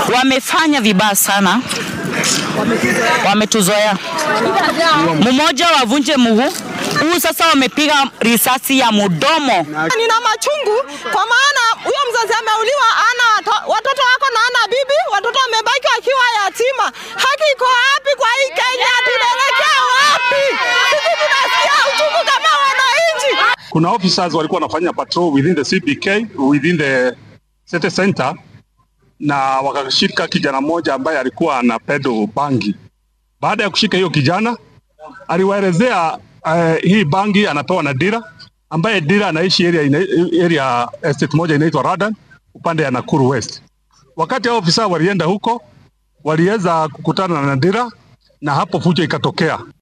wamefanya vibaya sana, wametuzoea. Mmoja wavunje mguu huu, sasa wamepiga risasi ya mudomo. Nina machungu kwa maana huyo mzazi ameuliwa, ana wato- watoto wako na ana bibi, watoto wamebaki wakiwa yatima. Haki iko wapi kwa hii Kenya? Tunaelekea wapi? Sisi tunasikia uchungu kama wananchi. kuna officers walikuwa wanafanya patrol within the CBK within the city center, na wakashika kijana mmoja ambaye alikuwa ana pedo bangi. Baada ya kushika hiyo kijana, aliwaelezea uh, hii bangi anapewa na Dira, ambaye Dira anaishi area, ina, area estate moja inaitwa Radan upande ya Nakuru West. Wakati hao ofisa walienda huko, waliweza kukutana na Dira na hapo fujo ikatokea.